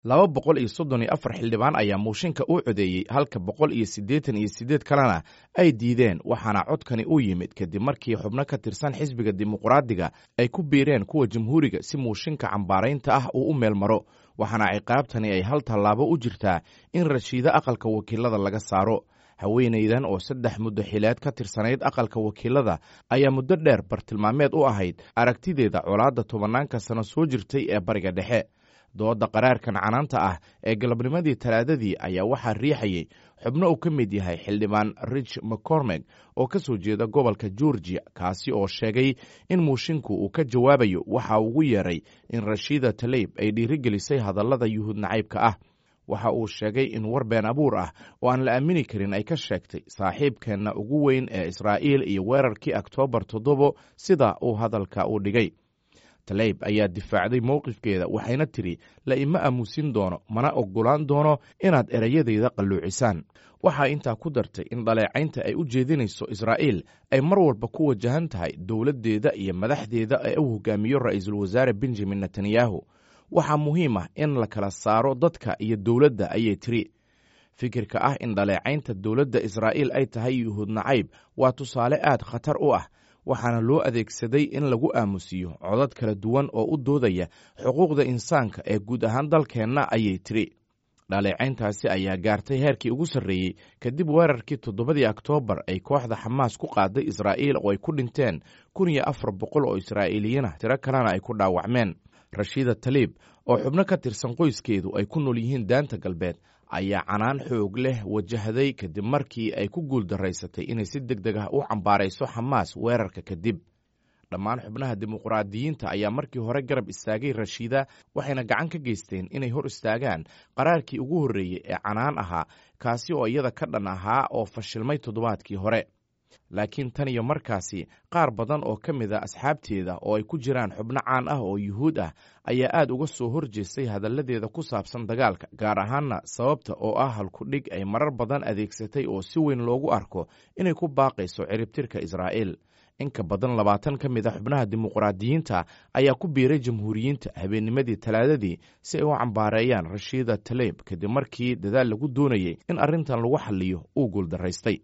laba boqol iyo soddon iyo afar xildhibaan ayaa muushinka u codeeyey halka boqol iyo siddeetan iyo siddeed kalena ay diideen waxaana codkani u yimid kadib markii xubno ka tirsan xisbiga dimuqraadiga ay ku biireen kuwa jamhuuriga si muushinka cambaaraynta ah uu u meel maro waxaana ciqaabtani ay hal tallaabo u jirtaa in rashiida aqalka wakiilada laga saaro haweenaydan oo saddex muddo xileed ka tirsanayd aqalka wakiilada ayaa muddo dheer bartilmaameed u ahayd aragtideeda colaadda tobanaanka sano soo jirtay ee bariga dhexe dooda qaraarkan canaanta ah ee galabnimadii talaadadii ayaa waxaa riixayey xubno uu ka mid yahay xildhibaan rich mccormeg oo ka soo jeeda gobolka georgia kaasi oo sheegay in muushinku uu ka jawaabayo waxa ugu yeeray in rashiida taleyb ay dhiirigelisay hadallada yuhuud nacaybka ah waxa uu sheegay in war been abuur ah oo aan la aamini karin ay ka sheegtay saaxiibkeenna ugu weyn ee israa'iil iyo weerarkii oktoobar toddobo sida uu hadalka u dhigay taleyb ayaa difaacday mowqifkeeda waxayna tidhi la ima aamuusin doono mana oggolaan doono inaad erayadeyda qalluucisaan waxaa intaa ku dartay in dhaleecaynta ay u jeedinayso israa'iil ay mar walba ku wajahan tahay dowladdeeda iyo madaxdeeda ee u hogaamiyo ra'iisul wasaare benjamin netanyahu waxaa muhiim ah in la kala saaro dadka iyo dowladda ayay tiri fikirka ah in dhaleecaynta dowladda israa'iil ay tahay yuhuud nacayb waa tusaale aad khatar u ah waxaana loo adeegsaday in lagu aamusiyo codad kala duwan oo u doodaya xuquuqda insaanka ee guud ahaan dalkeenna ayay tiri dhaleecayntaasi ayaa gaartay heerkii ugu sarreeyey kadib weerarkii toddobadii oktoobar ay kooxda xamaas ku qaaday israa'iil oo ay ku dhinteen kun iyo afar boqol oo israa'iiliyiinah tiro kalena ay ku dhaawacmeen rashiida taliib oo xubno ka tirsan qoyskeedu ay ku nool yihiin daanta galbeed ayaa canaan xoog leh wajahday kadib markii ay ku guul daraysatay inay si deg deg ah u cambaarayso xamaas weerarka kadib dhammaan xubnaha dimuqraadiyiinta ayaa markii hore garab istaagay rashiida waxayna gacan ka geysteen inay hor istaagaan qaraarkii ugu horreeyey ee canaan ahaa kaasi oo iyada ka dhan ahaa oo fashilmay toddobaadkii hore laakiin tan iyo markaasi qaar badan oo ka mid a asxaabteeda oo ay ku jiraan xubno caan ah oo yuhuud ah ayaa aad uga soo horjeestay hadalladeeda ku saabsan dagaalka gaar ahaanna sababta oo ah halkudhig ay marar badan adeegsatay oo si weyn loogu arko inay ku baaqayso ciribtirka israa'iil inka badan labaatan ka mid a xubnaha dimuqraadiyiinta ayaa ku biiray jamhuuriyiinta habeennimadii talaadadii si ay u cambaareeyaan rashiida taleyb kadib markii dadaal lagu doonayey in arrintan lagu xaliyo uu guuldaraystay